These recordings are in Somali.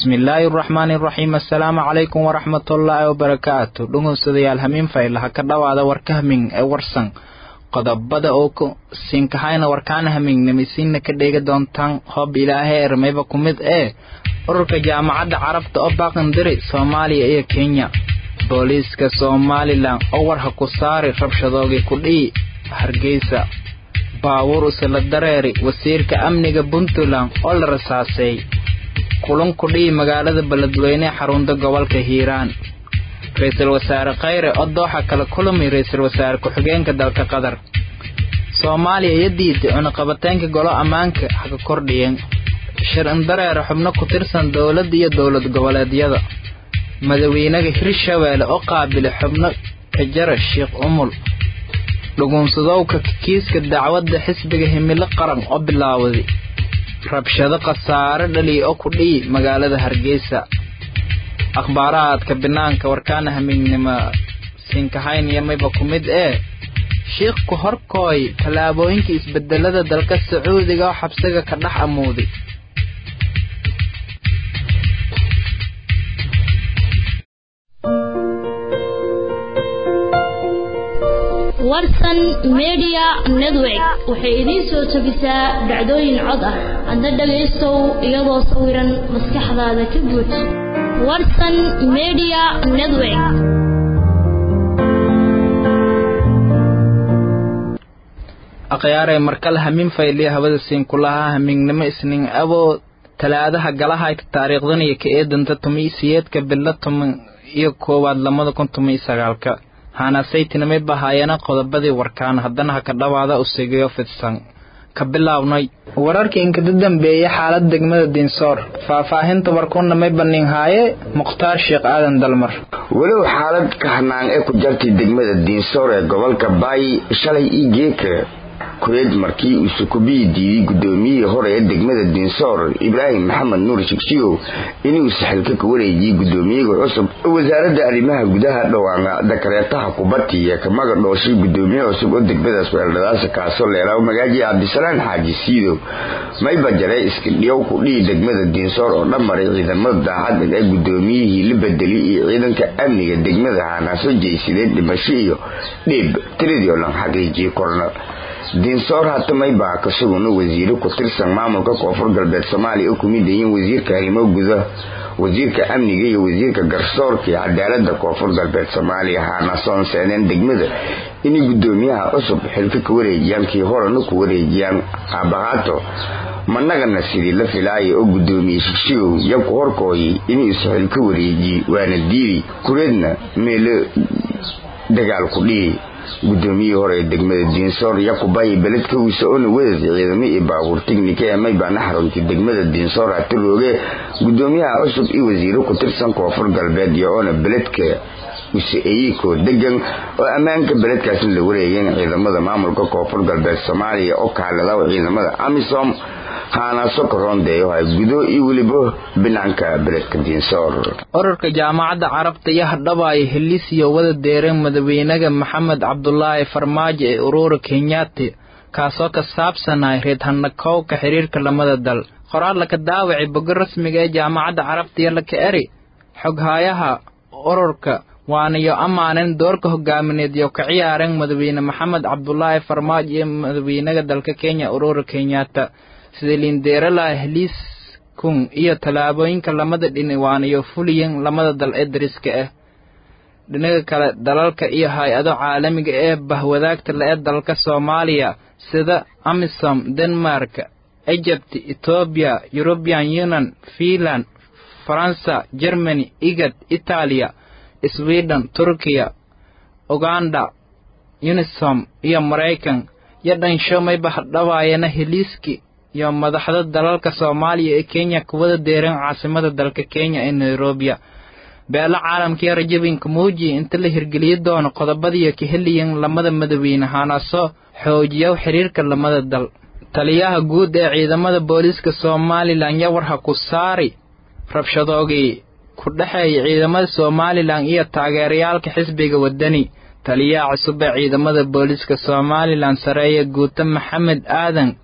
bismillaahi araxmaani iraxiim assalaamu calaykum waraxmatullaahi wabarakaatu dhegeystayaal hamiin faylaha ka dhowaada warka hamin ee warsan qodobada oo ku siinkahayna warkaana hamiignimisiinna ka dheegi doontaan hoob ilaahay ermayba ku mid ee ururka jaamacadda carabta oo baaqandiri soomaaliya iyo kenya booliiska somalilan oo war ha ku saari rabshadoogii kudhii hargeysa baabuur usala dareeri wasiirka amniga puntland oo la rasaaseey kulan kudhii magaalada beledweyne xarunta gobolka hiiraan ra-iisul wasaare khayre oo dooxa kala kulmay ra-iisul wasaare ku-xigeenka dalka qatar soomaaliya iyo diiday cunaqabateynka golo ammaanka haka kordhiyeen shir indareere xubno ku tirsan dowladda iyo dowlad goboleedyada madaxweynaha hirshabeelle oo qaabilay xubno kajara sheekh umul dhuguunsadowka kiiska dacwadda xisbiga himilo qaran oo bilaawday rabshado khasaare dhaliya oo ku dhiyi magaalada hargeysa akhbaarahaadka banaanka warkaana hamiignimo siinkahaynaya mayba ku mid ee shiikhku horkooy tallaabooyinka isbedelada dalka sacuudiga oo xabsiga ka dhex amuuday warsan media network waxay idiin soo tabisaa dhacdooyin cod ah hadda dhagaystow iyadoo sawiran maskaxdaada ka guud warsan media network akhyaarey markale hamiin fayliya hawada siin kulahaa hamiignimo isniin aboo talaadaha galahayta taariikhdan iyo ka eedanta tumi siyeedka bilo toban iyo koowaad lamada kun tumi sagaalka haanasaytinamay bahaayana qodobadii warkaan haddana ha ka dhawaada usigayo fidsan ka bilaabnay wararkii inkada dambeeyey xaalad degmada diinsoor faahfaahinta warkuna may banin haaye mukhtaar sheekh aadan dalmar walow xaalad kahnaan ee ku jartay degmada diinsoor ee gobolka baayi shalay ii geeka kureed markii uu sukubiyi diiday guddoomiyihii hore ee degmada diinsoor ibraahim maxamed nuur shigshigow inuu saxilka ka wareejiyey guddoomiyaga cusub wasaaradda arrimaha gudaha dhowaana dakareetaha kubatiya kamaga dhooshay guddoomiye cusub oo degmadaas weeldhadaasa kaasoo leelaaw magaaji cabdisalaan xaaji siidow mayba jaree iskidhiyow ku dhihi degmada diinsoor oo dhammaray ciidamada daacaddag ee guddoomiyihii la bedelay iyo ciidanka amniga degmada haanaaso jeysadeen dhimasho iyo dhiib tiradii oo dhan xaqiijiyey korna diinsoor hatamay baa kasuguna wasiiro ku tirsan maamulka koonfur galbeed soomaaliya oo kumid yihiin wasiirka arrimo guda wasiirka amniga iyo wasiirka garsoorka iyo cadaalada koonfur galbeed soomaaliya haana soonseedeen degmada inay guddoomiyaha cusub xilka ka wareejiyaan kii horena ku wareejiyaan aabahaato managana sidii la filaaya oo guddoomiye shigshigow yaku horkooyay inuu isxil ka wareejiyey waana diidi kureedna meelo dagaal ku dhihi guddoomiyihii hore ee degmada diinsoor yakubayi beledka wiise oona wadad ciidamo iyo baabuur tignika ee maybaana xaruntay degmada diinsoor hatirooge guddoomiyaha cusub iyo wasiiro ku tirsan koonfur galbeed iyo oona beledka wise eyikoo degan oo ammaanka beledkaasna la wareegeen ciidamada maamulka koonfur galbeed soomaaliya oo kaaladaw ciidamada amisom haanaaso karoondeeyo hay gudo iyo weliba binaanka beledka diinsoor ururka jaamacadda carabta iyo hadhabaay heliisiyo wada deereen madaxweynaha maxamed cabdulaahi farmaajo ee urura kenyaati kaasoo ka saabsanay reed hanakowka xiriirka lamada dal qoraal laka daawacay bogo rasmiga ee jaamacadda carabta iyo laka eri xoghaayaha ururka waanayo amaanen doorka hogaamineed iyo ka ciyaareen madaxweyne maxamed cabdulaahi farmaajo iyo madaxweynaha dalka kenya urura kenyaata sida lindeeralaha heliis kun iyo tallaabooyinka lamada dhini waanayo fuliyen lamada dal ee dariska ah dhinaga kale dalalka iyo hay-ado caalamiga ee bahwadaagta le ee dalka soomaaliya sida amisom denmark egypt etoobiya european union finland faransa germany igad itaaliya sweden turkiya uganda unisom iyo maraykan iyo dhansho mayba hadhawaayana heliiski iyo madaxda dalalka soomaaliya ee kenya kuwada deereen caasimada dalka kenya ee nairobiya beelo caalamkaiyo rajabinka muuji inta la hirgeliyi doono qodobadiiyo ka heliyan lamada madaxweyne haanaasoo xoojiya xiriirka lamada dal taliyaha guud ee ciidamada booliiska somalilan yawarha ku saari rabshadoogii ku dhexeeya ciidamada somalilan iyo taageerayaalka xisbiga wadani taliyaha cusub ee ciidamada booliiska somalilan sareeya guuta maxamed aadan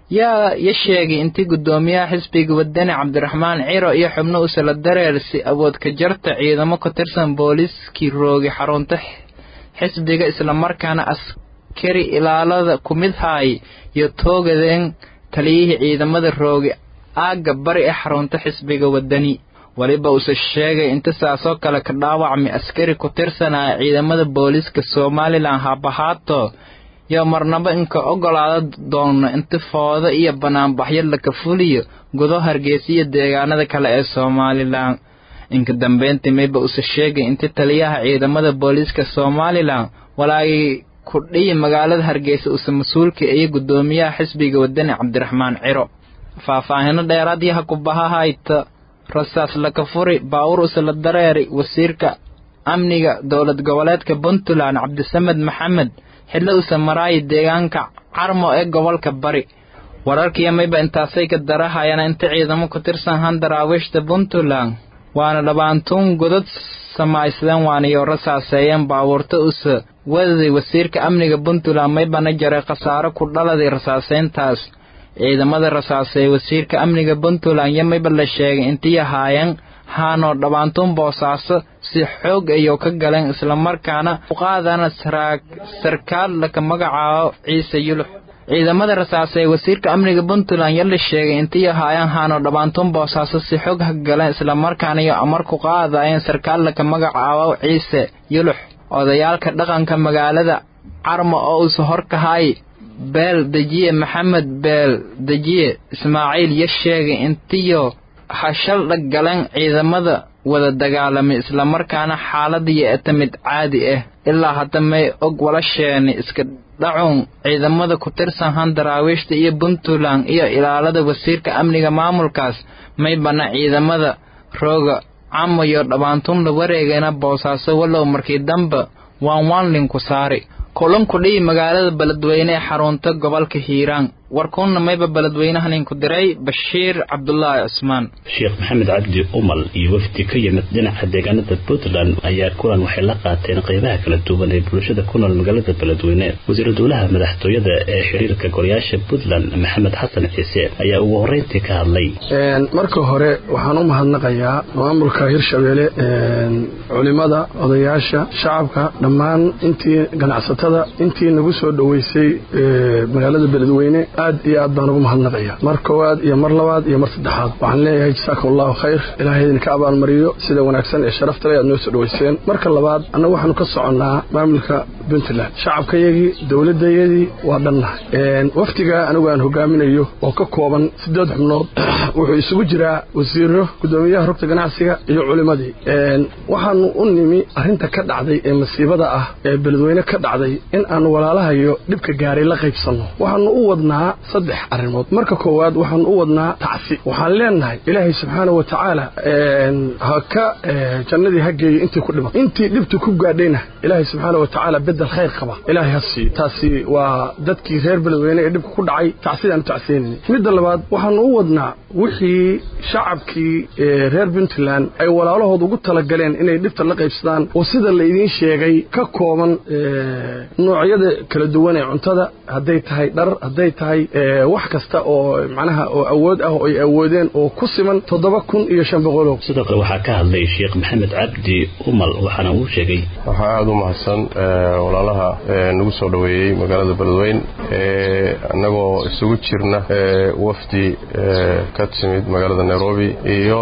yaa ya sheegay intii guddoomiyaha xisbiga wadani cabdiraxmaan ciro iyo xubno usala dareer si awood ka jarta ciidamo ka tirsan booliiskii roogi xarunta xisbiga islamarkaana askari ilaalada ku mid haay iyo toogadeen taliyihii ciidamada roogi aagga bari ee xarunta xisbiga wadani weliba uuse sheegay inta saasoo kale ka dhaawacmay askari ku tirsanaya ciidamada booliiska somalilan habahaato yo marnaba inka ogolaada doono inta foodo iyo banaanbaxyo laka fuliyo gudo hargeysa iyo deegaanada kale ee somalilan inka dambeyntii mayba use sheegay inta taliyaha ciidamada booliiska somalilan walaagii kudhiyi magaalada hargeysa use mas-uulka iyo guddoomiyaha xisbiga wadani cabdiraxmaan ciro faahfaahino dheeraadyaha kubahahayta rasaas laka furi baawur usala dareeri wasiirka amniga dowlad goboleedka puntland cabdisamed maxamed xillo usa maraayi deegaanka carmo ee gobolka bari wararkiiyo mayba intaasay ka darahayana inta ciidamo ku tirsan han daraawiishta puntland waana dhabaantuun godad samaysdeen waaniyo rasaaseeyeen baawurta usa wadaday wasiirka amniga puntland maybana jaray khasaaro ku dhaladay rasaaseyntaas ciidamada rasaaseeye wasiirka amniga puntland iyo mayba la sheegay intii ahaayeen haanoo dhabaantuun boosaaso si xoog ayuu ka galeen islamarkaana uqaadana sarkaal laka magacaabo ciise yulux ciidamada rasaasee wasiirka amniga puntland ya la sheegay intii ahaayeen haanoo dhabaantuun boosaaso si xoog ha galeen islamarkaana iyo amar ku qaadayeen sarkaal laka magacaabo ciise yulux odayaalka dhaqanka magaalada carmo oo uuse horkahay beel dejiye maxamed beel dejiye ismaaciil ya sheegay intiyo hashal dhag galeen ciidamada wada dagaalamay islamarkaana xaaladiyo eta mid caadi ah ilaa hadda may og walasheeni iska dhacuun ciidamada ku tirsan han daraawiishta iyo puntland iyo ilaalada wasiirka amniga maamulkaas may bana ciidamada rooga camo iyo dhabaantun la wareegayna boosaaso wallow markii dambe waan waanlinku saari kulanku dhihi magaalada beledweyne ee xarunta gobolka hiiraan warkuunna mayba beledweynahaninku diray bashiir cabdulaahi cusmaan sheekh maxamed cabdi umal iyo wafdi ka yimid dhinaca deegaanada puntland ayaa kulan waxay la qaateen qeybaha kala duwan ee bulshada ku nool magaalada beledweyne wasiiru dowlaha madaxtooyada ee xiriirka golayaasha puntland maxamed xasan ciise ayaa ugu horreyntii ka hadlay marka hore waxaan u mahadnaqayaa maamulka hirshabeelle culimada odayaasha shacabka dhammaan intii ganacsatada intii nagu soo dhoweysay magaalada beledweyne aad iyo aad baan ugu mahadnaqaya mar koowaad iyo mar labaad iyo mar saddexaad waxaan leeyahay jasaakum allahu khayr ilahay idinka abaalmariyo sida wanaagsan ee sharafta le aad noo soo dhoweyseen marka labaad annagu waxaanu ka soconnaa maamulka puntland shacabkayagii dowladayadii waa dhannahay wafdiga anigu aan hogaaminayo oo ka kooban siddeed xubnood wuxuu isugu jiraa wasiiro guddoomiyaha rugta ganacsiga iyo culimadii waxaanu u nimi arrinta ka dhacday ee masiibada ah ee beledweyne ka dhacday in aanu walaalahayo dhibka gaaray la qaybsanno waxaanu u wadnaa saddex arrimood marka koowaad waxaanu u wadnaa tacsi waxaan leenahay ilaahay subxaana wa tacaala ha ka jannadii ha geeyo intii ku dhiman intii dhibtu ku gaadhayna ilaahay subxaana wa tacaala bedel khayr qaba ilaahay ha siiyo taasi waa dadkii reer beledweyne ee dhibka ku dhacay tacsidaanu tacsiynayna midda labaad waxaanu u wadnaa wixii shacabkii reer puntland ay walaalahood ugu talagaleen inay dhibta la qaybsadaan oo sida la idiin sheegay ka kooban noocyada kala duwan ee cuntada hadday tahay dhar hadday tahay wax kasta oo macnaha oo awood ah oo ay awoodeen oo ku siman toddoba kun iyo shan boqolow sidoo kale waxaa ka hadlay sheekh maxamed cabdi umal waxaana uu sheegay waxaa aada u mahadsan walaalaha nagu soo dhoweeyey magaalada beledweyn annagoo isugu jirna wafdi ka timid magaalada nairobi iyo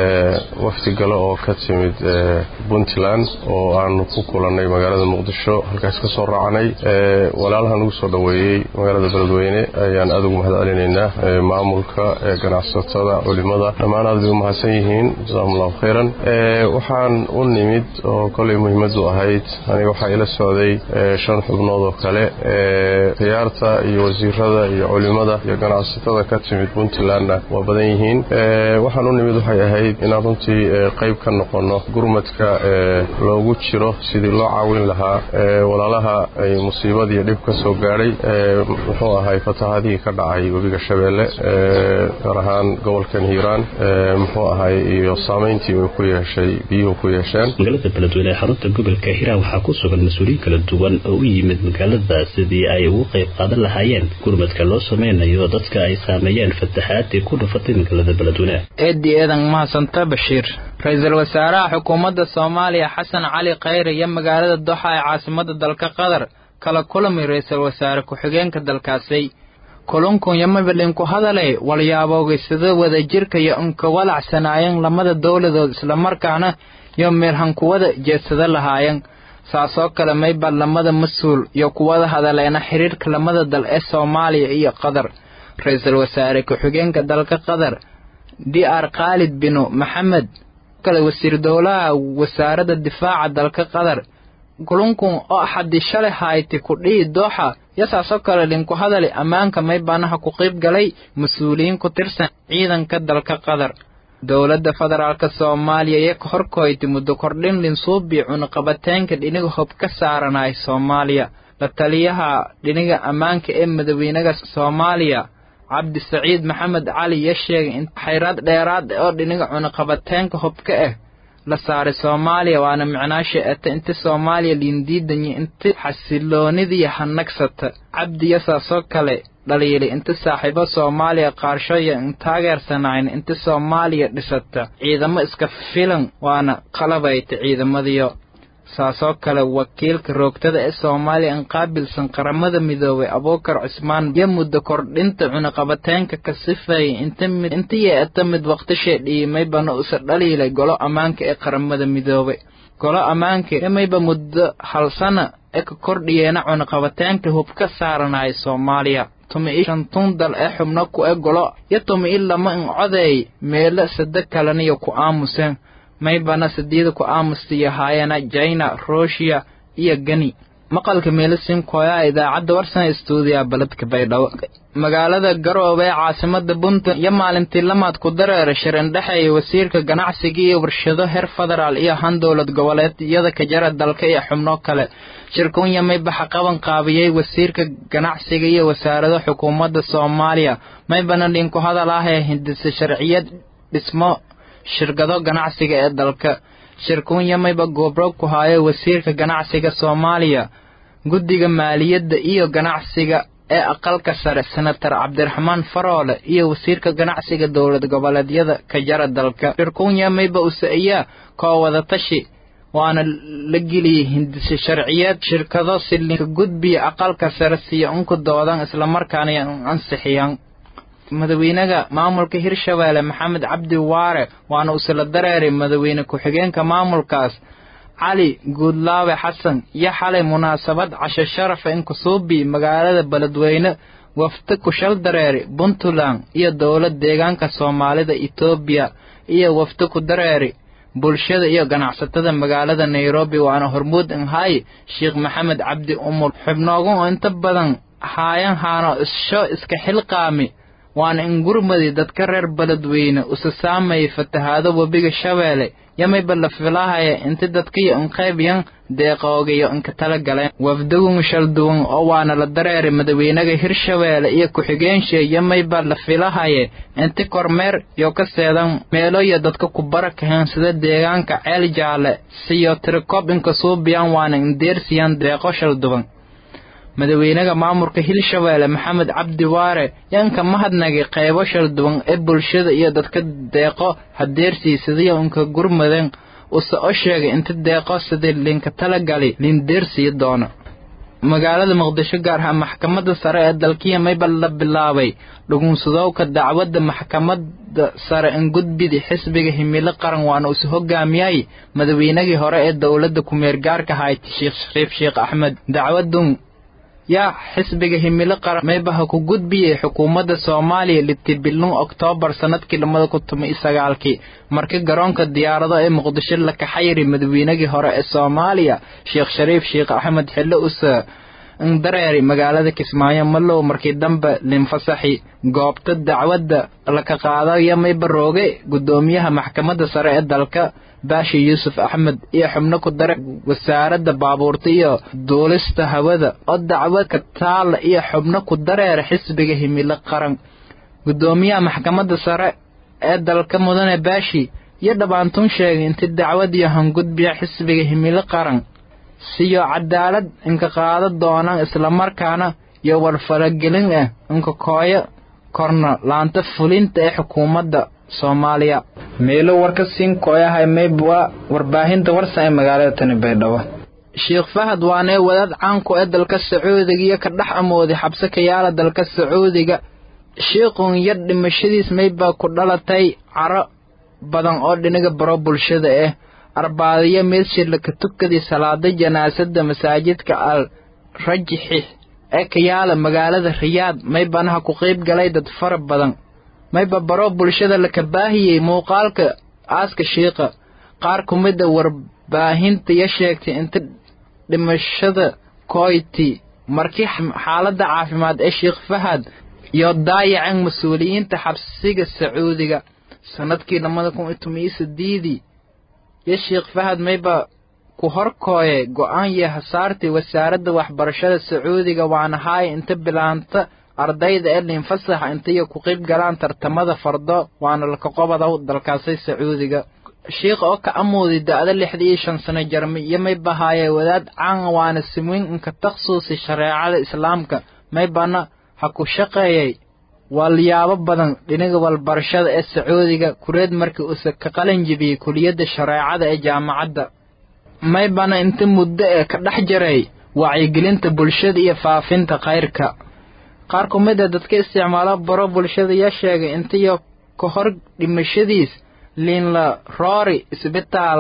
wafdi gale oo ka timid puntland oo aanu ku kulannay magaalada muqdisho halkaas ka soo raacnay walaalaha nagu soo dhoweeyey magaalada beledweyne ayaan aada ugu mahad celinaynaa maamulka ganacsatada culimada dhammaan aad bay u mahadsan yihiin jasakum allahu khayran waxaan u nimid oo kolay muhiimadu ahayd aniga waxaa ila socday shan xubnood oo kale khiyaarta iyo wasiirada iyo culimada iyo ganacsatada ka timid puntlandna waa badan yihiin waxaan u nimid waxay ahayd inaan runtii qayb ka noqono gurmadka loogu jiro sidii loo caawin lahaa walaalaha ay musiibadiiyo dhib ka soo gaadhay muxuu ahay fatahaadihii ka dhacay webiga shabeelle gaar ahaan gobolkan hiiraan muxuu ahay iyo saamayntii uu ku yeeshay biyuhu ku yeesheen magaalada beledweyne ee xarunta gobolka hiiraan waxaa ku sugan mas-uuliyiin kala duwan oo u yimid magaalada sidii ay ugu qayb qaadan lahaayeen gurmadka loo sameynayo dadka ay saameeyeen fatahaadii ku dhufatay magaalada beledweyne eedi eedan mahadsanta bashiir ra-iisul wasaaraha xukuumadda soomaaliya xasan cali khayre iyo magaalada doxa ee caasimada dalka qatar kala kulamay ra-iisul wasaare ku-xigeenka dalkaasi kulankun yomabadhinku hadalay walyaabowgay sida wadajirka iyo unka walacsanaayeen lamada dowladood islamarkaana iyo meelhankuwada jeedsada lahaayeen saasoo kale mayba lamada mas-uul iyo kuwada hadaleena xiriirka lamada dal ee soomaaliya iyo qatar ra-iisul wasaare ku-xigeenka dalka qatar d r khaalid binu maxamed kale wasiir dowlaha wasaaradda difaaca dalka qatar kulankun oo axadii shalay hayti ku dhihi dooxa yasaasoo kale dhinku hadali ammaanka maybanaha ku qayb galay mas-uuliyiin ku tirsan ciidanka dalka qatar dowladda federaalka soomaaliya iyo ka horkoyti muddo kordhin linsuubii cunaqabateenka dhiniga hob ka saaranay soomaaliya la taliyaha dhiniga ammaanka ee madaweynaha soomaaliya cabdi saciid maxamed cali iyo sheegay in xayraad dheeraad oo dhiniga cunaqabateenka hobka ah la saaray soomaaliya waana micnaasha ete inti soomaaliya liindiidanya inti xasiloonidii hanagsata cabdi yasaasoo kale dhaliilay inti saaxiibo soomaaliya qaarshoya in taageersanayn inti soomaaliya dhisata ciidamo iska filan waana qalabayta ciidamadiyo saasoo kale wakiilka roogtada ee soomaaliya in qaabilsan qaramada midoobay abuukar cusmaan iyo muddo kordhinta cunaqabateenka ka sifeeyay inti yeeta mid waqtishee dhiimaybana usa dhaliilay golo ammaanka ee qaramada midoobay golo ammaanka imayba muddo hal sana ee ka kordhiyeena cunaqabateenka hub ka saaranaya soomaaliya tumi-i shantun dal ee xubno ku e golo iyo tumi-i lama in codeey meelo sade kaleniyo ku aamuseen maybana sideeda ku aamustiyo haayana jaina ruushiya iyo geni maqalka meelisin kooyaa idaacadda warsana stuudiya baledka baydhabo magaalada garoobe ee caasimada puntland iyo maalintii lamaad ku dareera shirin dhexeeya wasiirka ganacsiga iyo warshado heer federaal iyo han dowlad goboleedyada kajara dalka iyo xubno kale shirkunya maybaxa qaban qaabiyey wasiirka ganacsiga iyo wasaarado xukuumadda soomaaliya maybana dhinku hadal ah ee hindisa sharciyad dhismo shirkado ganacsiga ee dalka shirkunya mayba goobro ku haayo wasiirka ganacsiga soomaaliya guddiga maaliyadda iyo ganacsiga ee aqalka sare senator cabdiraxmaan faroole iyo wasiirka ganacsiga dowlad goboleedyada kajara dalka shirkunya mayba usa-iya koo wadatashi waana la geliyey hindise sharciyeed shirkado silinka gudbiya aqalka sare siyo unku doodan islamarkaana ansixiyaan madaxweynaha maamulka hirshabeelle maxamed cabdi waare waana usala dareeray madaxweyne ku-xigeenka maamulkaas cali guudlaawe xasan iyo xalay munaasabad casho sharafa in kusuubi magaalada beledweyne wafdi kushal dareeri puntland iyo dowlad deegaanka soomaalida etoobiya iyo wafdi ku dareeri bulshada iyo ganacsatada magaalada nairobi waana hormuud inhay sheekh maxamed cabdi umul xubnoogu oo inta badan haayan haano issho iska xilqaami waana in gurmadi dadka reer beledweyne usa saamayay fatahaado webiga shabeelle yamayba la filahaya inti dadkiyo inqaybiyan deeqoogayo inka tala galeen wafdagun shalduwan oo waana la dareeray madaxweynaha hirshabeelle iyo ku-xigeenshee yamayba la filahaya inti kormeer yo ka seedan meelo iyo dadka ku barakaheen sida deegaanka ceel jaalle siyo tirikob inka suubiyan waana indeersiyan deeqo shalduwan madaxweynaha maamulka hirshabeelle maxamed cabdi waare yanka mahadnagay qaybo shalduwan ee bulshada iyo dadka deeqo hadeersii sidiyo inka gurmaden use o sheegay inta deeqo sidii linka talagali lindeersiyi doono magaalada muqdisho gaar ahaan maxkamadda sare ee dalkiya mayba la bilaabay dhugunsadowka dacwadda maxkamadda sare in gudbidi xisbiga himilo qaran waana use hogaamiyay madaxweynagii hore ee dowladda kumeergaarka hayti sheekh shariif sheekh axmed dacwadun yaa xisbiga himilo qaran maybaha ku gudbiyey xukuumadda soomaaliya litibilun oktoobar sanadkii labada kun toban iyo sagaalkii markii garoonka diyaarado ee muqdisho la kaxayri madaxweynagii hore ee soomaaliya sheekh shariif sheekh axmed xillo use in dareeri magaalada kismaayo malow markii dambe linfasaxi goobta dacwadda laka qaadayo maybarooge guddoomiyaha maxkamadda sare ee dalka baashi yuusuf axmed iyo xubno ku dare wasaaradda baabuurta iyo duulista hawada oo dacwad ka taala iyo xubno ku dareera xisbiga himilo qaran guddoomiyaha maxkamadda sare ee dalka mudane baashi iyo dhammaantun sheegay inti dacwad iyo hangudbiya xisbiga himilo qaran siyo cadaalad inka qaada doonaan islamarkaana iyo warfaragelin ah inka kooyo korna laanta fulinta ee xukuumadda soomaaliya meelo warka siin kooyahay mayb waa warbaahinta warsan ee magaalada tani baydhabo sheekh fahad waanee wadaad caanku ee dalka sacuudiga iyo ka dhex amooday xabse kayaala dalka sacuudiga shiikhun yar dhimashadiis maybaa ku dhalatay caro badan oo dhinaga baro bulshada ah arbaadiyo meedshirla ka tukadii salaada janaasada masaajidka al rajixi ee kayaala magaalada riyaad maybanaha ku qayb galay dad fara badan mayba baro bulshada laka baahiyey muuqaalka aaska shiiqa qaar ku mida warbaahinta ya sheegtay inta dhimashada koyti markii xaaladda caafimaad ee sheekh fahad iyo daayaceen mas-uuliyiinta xabsiga sacuudiga sanadkii labada kun iyo toban iyo sideedii iyo sheekh fahad mayba ku horkooye go-aan iyo hasaartii wasaaradda waxbarashada sacuudiga waana haaya inta bilaanta ardayda ee linfasaxa intaiyo ku qayb galaan tartamada fardo waana lakaqobadow dalkaasay sacuudiga sheikh oo ka amooday da-da lixda iyo shan sano jarmi iyo mayba haayee wadaad caan waana simweyn inka takhsuusi shareecada islaamka maybana ha ku shaqeeyay walyaabo badan dhinaga walbarashada ee sacuudiga kureed markii uuse ka qalin jibiyey kuliyadda shareecada ee jaamacadda maybana inta muddo ee ka dhex jiray wacyigelinta bulshada iyo faafinta khayrka qaar ku mid a dadka isticmaalo baro bulshada yaa sheegay intiyo ka hor dhimashadiis liinla roori isbitaal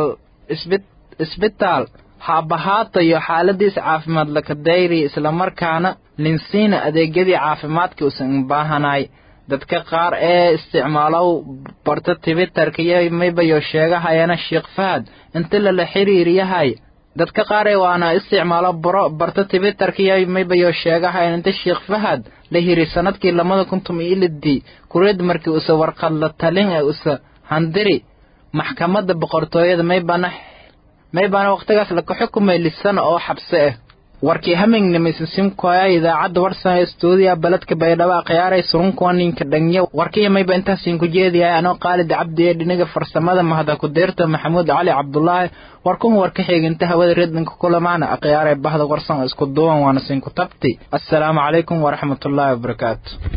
isbitaal haabahaata iyo xaaladiis caafimaad laka dayriya islamarkaana linsiina adeegyadii caafimaadka usan baahanay dadka qaar ee isticmaalow barta twitter-ka iyo maybayo sheegahayana sheekh fahad inta lala xiriiriyahay dadka qaar ee waana isticmaalo baro barta twitter-ka iyo maybayo sheegahayan inta sheekh fahad la hiri sanadkii labada kun tuma iyo lidii kureed markii use warqad la talin ee use handiri maxkamadda boqortooyada maybana maybana waqtigaas laka xukumay lisana oo xabse ah warkii hamingnimisisimkoya idaacadda warsan ee stuudiya baledka baydhabo akhyaaray surunkuwaninka dhangyo warkiya mayba intaasiin ku jeediyahay anoo qaalid cabdi ee dhinaga farsamada mahada ku deerta maxamuud cali cabdulaahi warkun warka xiginta hawada redinka kulamaana akhyaaray bahda warsan isku duwan waana siinku tabti assalaamu calaykum waraxmatullaahi wabarakaatu